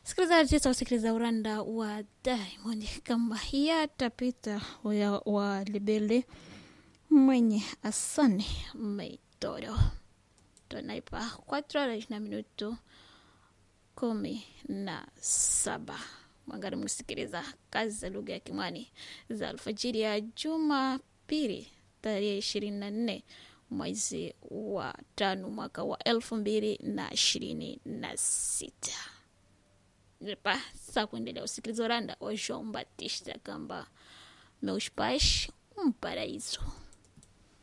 Sikilizaji, tutasikiliza uranda wa Diamond kama yatapita wa, wa Libele mwenye Asani Meitoro. Tunaipa 4 horas na minuto kumi na saba. Mwangari mnasikiliza kazi za lugha ya Kimwani za alfajiri ya Jumapili tarehe ishirini na nne mwezi wa tano mwaka wa elfu mbili na ishirini na sita pa sa kuendelea usikiliza uranda wa João Batista kamba meus pais um paraíso